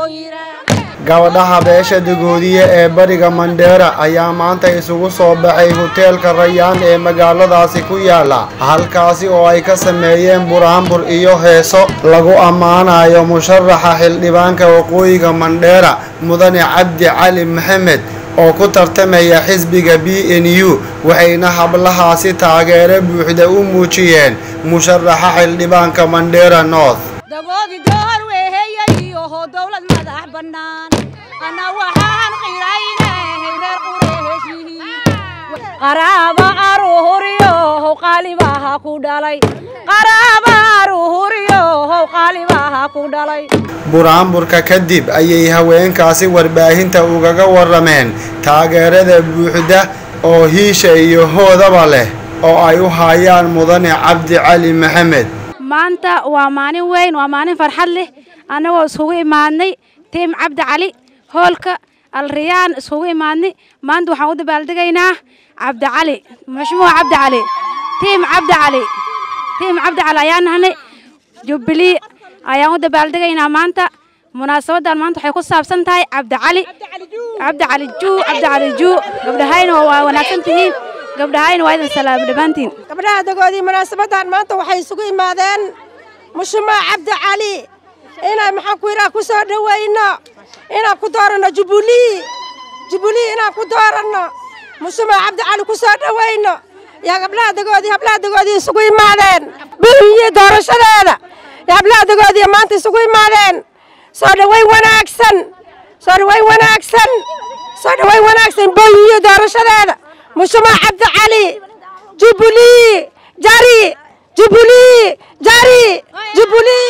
gabadhaha beesha dagoodiye ee bariga mandheera ayaa maanta isugu soo baxay hoteelka rayaan ee magaaladaasi ku yaala halkaasi oo ay ka sameeyeen buraanbur iyo heeso lagu ammaanayo musharaxa xildhibaanka waqooyiga mandheera mudane cabdi cali maxamed oo ku tartamaya xisbiga b n u waxayna hablahaasi taageero buuxda u muujiyeen musharaxa xildhibaanka mandheera north dagoodi door weeheeyayiyoho dowlad madax bannaan ana waxaan qiraynahay reer qureeshihiin qaraaba aruhuriyohow qaalibaha ku dhalay qaraaba aruhuriyohow qaalibaha ku dhalay buraanburka kadib ayay haweenkaasi warbaahinta ugaga warameen taageerada buuxda oo hiisha iyo hoodaba leh oo ay u hayaan mudane cabdi cali maxamed maanta waa maalin weyn waa maalin farxad leh annagoo iskugu imaadnay tiim cabdi cali hoolka alriyaan iskugu imaadnay maanta waxaan u dabaaldegaynaa cabdi cali mashmuuc cabdi cali tiim cabdi cali tiim cabdi cali ayaan nahnay jubbilii ayaan u dabaaldegaynaa maanta munaasabadan maanta waxay ku saabsan tahay cabdi cali cabdi cali juu cabdi cali juu gabdhahayna waa wanaagsan tihiin gabdhahayna waa idin salaam dhammaantiin gabdhaha dagoodii munaasabadan maanta waxay isugu imaadeen mushumaa cabdi cali inaan maxaan ku yidhaha ku soo dhowayno inaan ku dooranno jubbulii jubbulii inaan ku dooranno mushumaa cabdi cali ku soo dhowayno yaa gabdhaha dagoodii hablaha dagoodii isugu imaadeen buhiyi doorashadeeda yaa hablaha dagoodii maanta isugu imaadeen soo dhowayn wanaagsan soo dhowayn wanaagsan soo dhowayn wanaagsan buhiyi doorashadeeda mushumaa cabdi cali jubbulii jari jubbulii jari jubbulii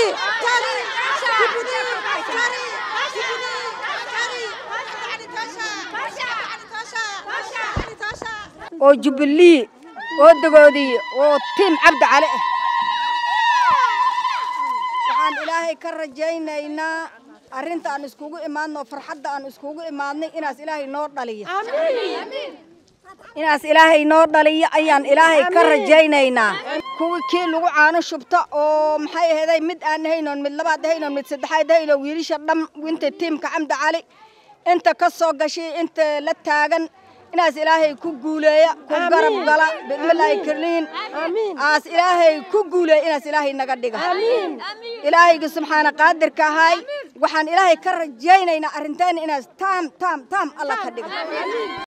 oo jubbilii oo dagoodii oo tiim cabdi cali ah waxaan ilaahay ka rajaynaynaa arrinta aan iskugu imaadno farxadda aan iskugu imaadnay inaas ilaahay noo dhaliyo inaas ilaahay noo dhaliyo ayaan ilaahay ka rajaynaynaa kuwii kii lagu caano shubta oo maxay aheeday mid aan haynoon mid labaad haynoon mid saddexaad hayno wiilasha dham inta tiimka camdi cali inta ka soo gashay inta la taagan inaas ilaahay ku guuleeya ku garab gala bismillaahi karniin aas ilaahay ku guuleeya inaas ilaahay naga dhiga ilaahayga subxaana qaadirka ahay waxaan ilaahay ka rajaynaynaa arrinteena inaas taam taam taam alla ka dhiga